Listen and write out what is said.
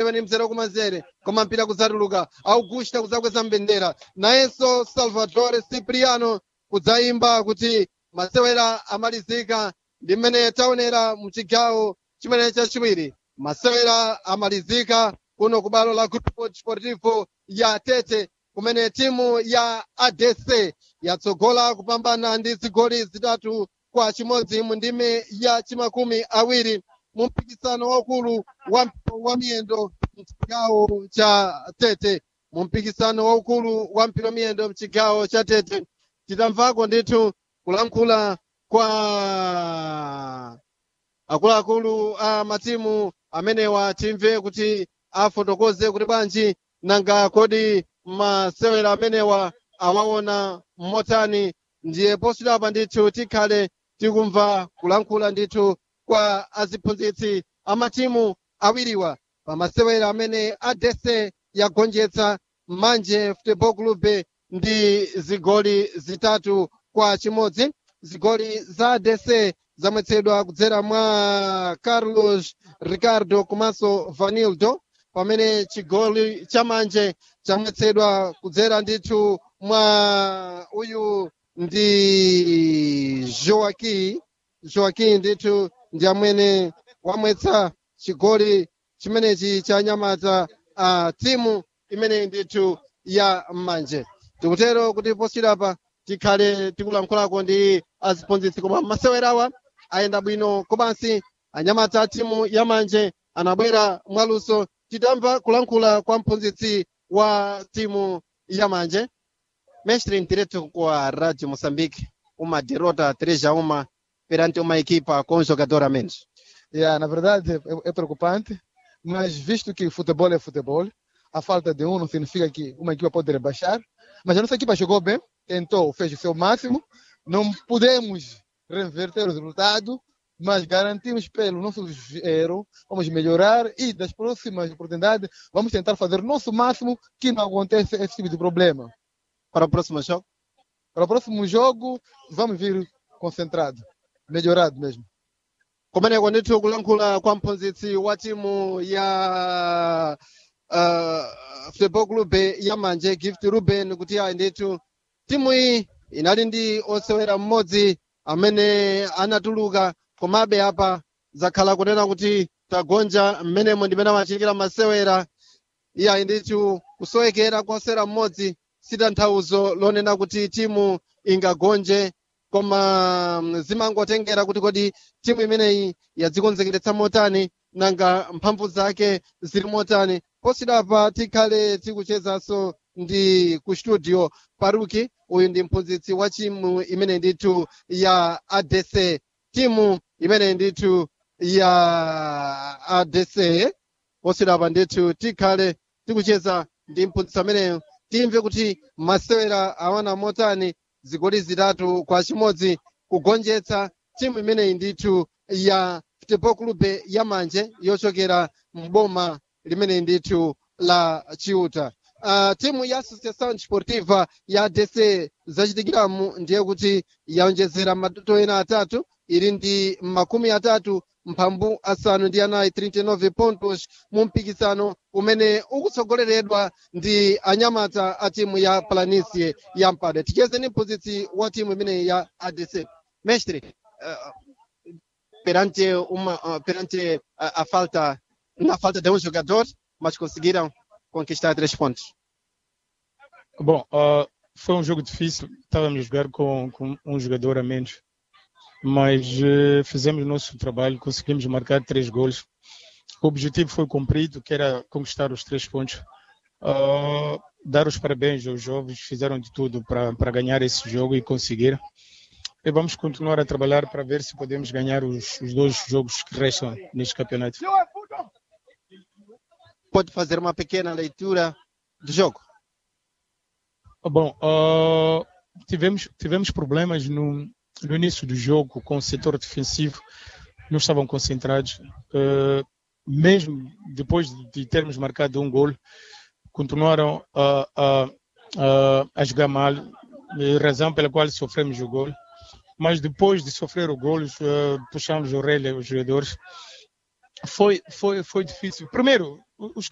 ni mzere kumanzere koma mpira kudzatuluka augusta kudzakweza mbendera nayenso salvatore cipriano kudzayimba kuti masewera amalizika ndi mmene taonera mchigawo chimene chachiwiri masewera amalizika kuno ku balo la grupo desportivo ya tete kumene timu ya adc yatsogola kupambana ndi zigoli zitatu kwa chimodzi mu ndime ya chimakumi awiri mu mpikisano waukulu wa, wa miyendo mchigawo cha tete mu mpikisano waukulu wa mpira miyendo mchigawo cha tete titamvako ndithu kulankhula kwa akuluakulu a matimu amenewa timve kuti afotokoze kuti bwanji nanga kodi masewera amenewa awaona motani ndiye posudapa ndithu tikhale tikumva kulankhula ndithu kwa aziphunzitsi amatimu awiriwa pa masewera amene adese yagonjetsa manje football club ndi zigoli zitatu kwa chimodzi zigoli za adese zamwetsedwa kudzera mwa carlos ricardo komanso vanildo pamene chigoli cha manje chamwetsedwa kudzera ndithu mwa uyu ndi joaki joaki ndithu ndi amene wamwetsa chigoli chimenechi cha nyamata a timu imene ndithu ya manje tikutero kuti posirapa tikhale tikulankhulako ndi aziphunzitsi koma masewerawa ayenda bwino komansi anyamata a timu ya manje anabwera mwaluso titamva kulankhula kwa mphunzitsi wa timu ya manje mestre em direto com a Rádio Moçambique, uma derrota 3 a 1 perante uma equipa com um jogador a menos. Yeah, na verdade é, é preocupante, mas visto que futebol é futebol, a falta de um não significa que uma equipa pode rebaixar. Mas a nossa equipa jogou bem, tentou, fez o seu máximo. Não podemos reverter o resultado, mas garantimos pelo nosso erro, vamos melhorar e das próximas oportunidades vamos tentar fazer o nosso máximo que não aconteça esse tipo de problema. Para o próximo jogo? Para o próximo jogo, vamos vir concentrado, melhorado mesmo. kumeneko ndithu kulankhula kwa mphunzitsi wa timu ya uh, football club ya manje gift ruben kuti ayi ndithu timu iyi inali ndi osewera mmodzi amene anatuluka komabe apa zakhala kunena kuti tagonja mmenemo ndimene amachitikira masewera iyayi ndithu kusowekera kwa osewera mmodzi sitanthauzo lonena kuti timu ingagonje koma mm, zimangotengera kuti kodi timu imeneyi yadzikonzekeretsa motani nanga mphamvu zake zili motani posidapa tikhale tikuchezanso ndi ku studio paruki uyu ndi mphunzitsi wa timu imene ndithu ya adc timu imene ndithu ya adc posidapa ndithu tikhale tikucheza ndi mphunzitsi ameneyo timve kuti masewera awana motani zigoli zitatu kwa chimodzi kugonjetsa timu imeneyi ndithu ya football club ya manje yochokera mboma limene ndithu la chiuta uh, timu ya associação desportiva ya dc zachitikiramu ndiye kuti yaonjezera matoto ena atatu ili ndi makumi atatu mphambu asanu ndi anayi 39 pontos mu mpikisano umene ukutsogoleredwa ndi anyamata a timu ya planicie ya mpade ticheze ni mphunzitsi wa timu imeneyi ya adc mestre uh, perante uma uh, perante a, a falta na falta de um jogador mas conseguiram conquistar três pontos Bom, uh, foi um jogo difícil. Estávamos a jogar com, com um jogador a menos, mas uh, fizemos o nosso trabalho, conseguimos marcar três gols. O objetivo foi cumprido, que era conquistar os três pontos. Uh, dar os parabéns aos jovens, fizeram de tudo para ganhar esse jogo e conseguir. E vamos continuar a trabalhar para ver se podemos ganhar os, os dois jogos que restam neste campeonato. pode fazer uma pequena leitura do jogo Bom, uh, tivemos, tivemos problemas no, no início do jogo com o setor defensivo, não estavam concentrados. Uh, mesmo depois de termos marcado um gol, continuaram a, a, a, a jogar mal, razão pela qual sofremos o gol. Mas depois de sofrer o gol, uh, puxamos o relé aos jogadores. Foi, foi, foi difícil. Primeiro, os